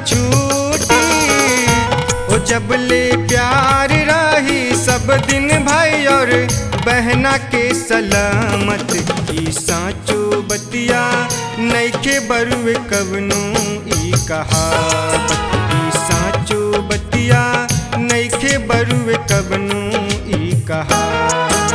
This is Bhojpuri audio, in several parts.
छूटी ओ जब ले प्यार रही सब दिन भाई और बहना के सलामत ई साचो बतिया नैखे बरुए कवनो ई कहावत ई साचो बतिया नैखे बरुए कवनो ई कहावत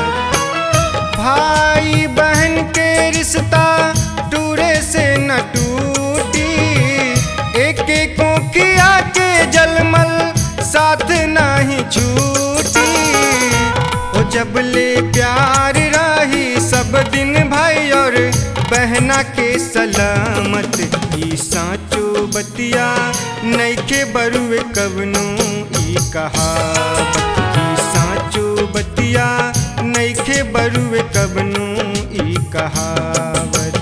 भाई बहन के रिश्ता टूरे से न टूटी एक एक किया के जलमल साथ नहीं छूटी ओ जब ले प्यार रही सब दिन भाई और बहना के सलामत ई साचो बतिया नैखे बरुए कवनो ई कहावत ई साचो बतिया नैखे बरुए कवनो ई कहावत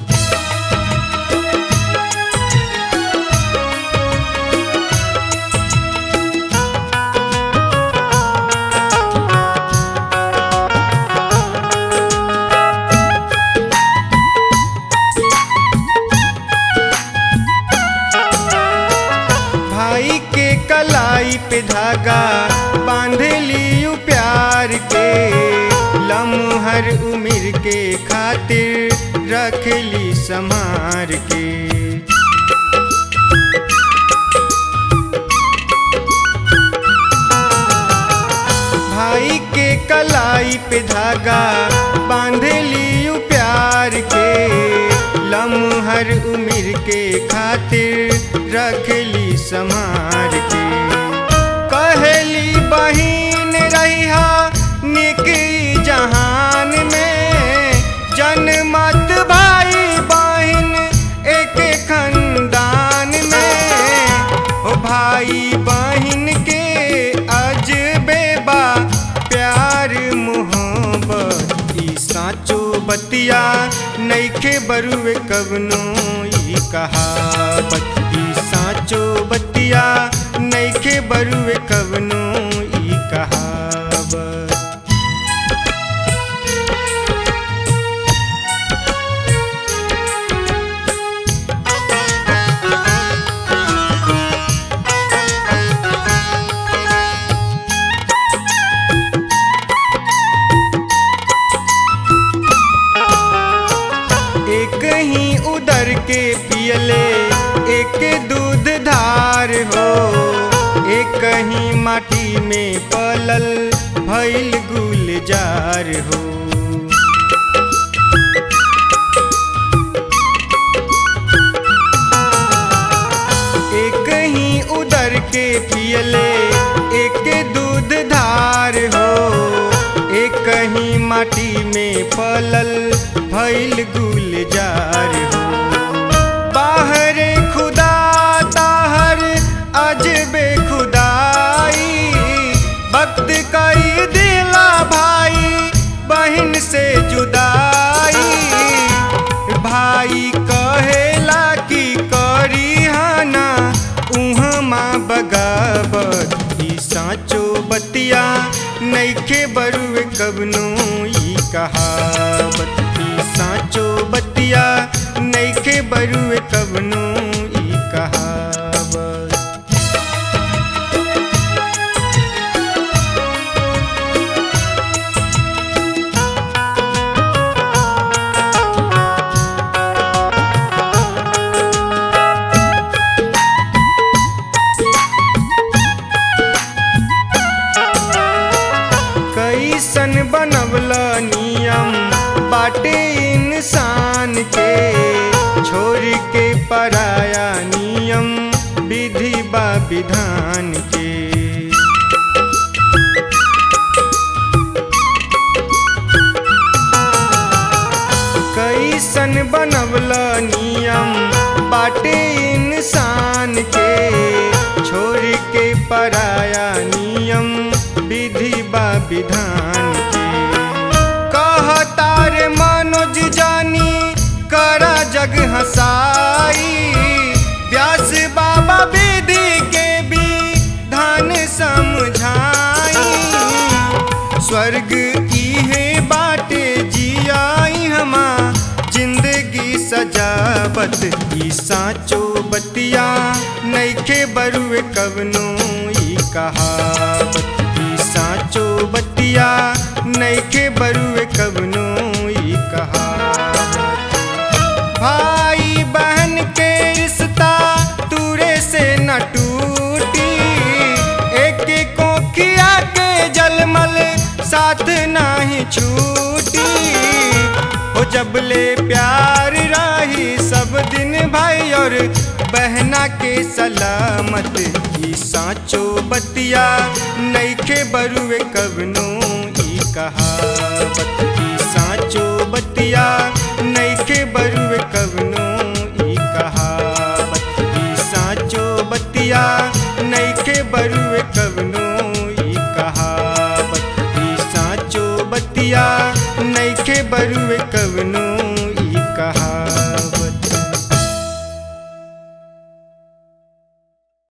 भाई के कलाई पे धागा बांध लियू प्यार के लम्हर उम्र के खातिर रख ली संभार के भाई के कलाई पे धागा बांध लियू प्यार के लम्हर उम्र के खातिर रख ली संभार के कहली बहिन रहिया निकी जहान में जन्मत भाई बहिन एक खानदान में ओ भाई बहिन के अजबे बा प्यार मोहब्बत ई साचो बतिया नैखे बरुए कवनो ई कहावत ई साचो बतिया नैखे बरुए कवनो ई कहावत एक ही उदर के पियले एक दूध धार हो एक ही माटी में पलल भैल गुलजार हो एक ही उदर के पियले एक दूध धार हो एक ही माटी में पलल भैल गुलजार हो बाहर खुदा ताहर अजबे खुदाई वक्त कई दिला भाई बहन से जुदाई भाई कहेला कि करी हाना उहमा बगावत ई साचो बतिया नैखे बरुए कवनो ई कहावत ई साचो बतिया नैखे बरुए कवनो ई कहावत कैसन बनवल नियम बाटे इंसान के छोड़ के पराया नियम विधि बा विधान के कैसन बनवल नियम बाटे इंसान के छोड़ के पराया नियम विधि बा विधान के कहतार मनोज जानी करा जग हसाई व्यास बाबा विधि के भी धान समझाई स्वर्ग इहे बाटे जियाई हमा जिंदगी सजावत ई साचो बतिया नैखे बरुए कवनो ई कहावत ई साचो बतिया नैखे बरुए कवनो ई कहावत भाई बहन के रिश्ता दूरे से न टूटी एक कोखिया के जलमल साथ नाही छूटी हो जबले प्यार रही सब दिन भाई और बहना के सलामत ई साचो बतिया नैखे बरुए कवनो ई कहावत ई साचो बतिया नैखे बरुए कवनो ई कहावत ई साचो बतिया नैखे बरुए कवनो ई कहावत ई साचो बतिया नैखे बरुए कवनो